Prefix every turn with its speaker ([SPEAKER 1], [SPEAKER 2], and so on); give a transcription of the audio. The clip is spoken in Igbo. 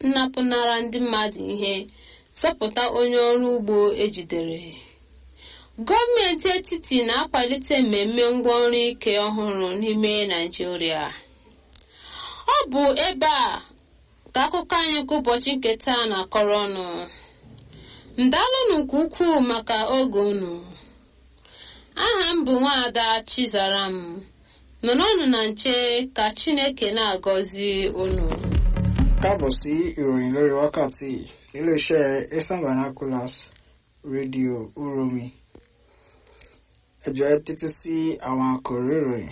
[SPEAKER 1] nnapụnara ndị mmadụ ihe zọpụta onye ọrụ ugbo ejidere gọọmenti etiti na-akwalite mmemme ngwaọrụ ike ọhụrụ n'ime naijiria ọ bụ ebe a ka akụkọ anyị nke ụbọchị nke taa na-akọrọ ọnụ ndalụnụ nke ukwuu maka oge unu aha m bụ nwaada chizaram nọrọnụ na nche ka chineke na-agọzi unu
[SPEAKER 2] káàbọ̀ sí ìròyìn lórí wákàtí iléeṣẹ́ eastern vernaculars rédíò uromi ẹ jọ̀ọ́ ẹ tẹ́tí sí àwọn àkòrí ìròyìn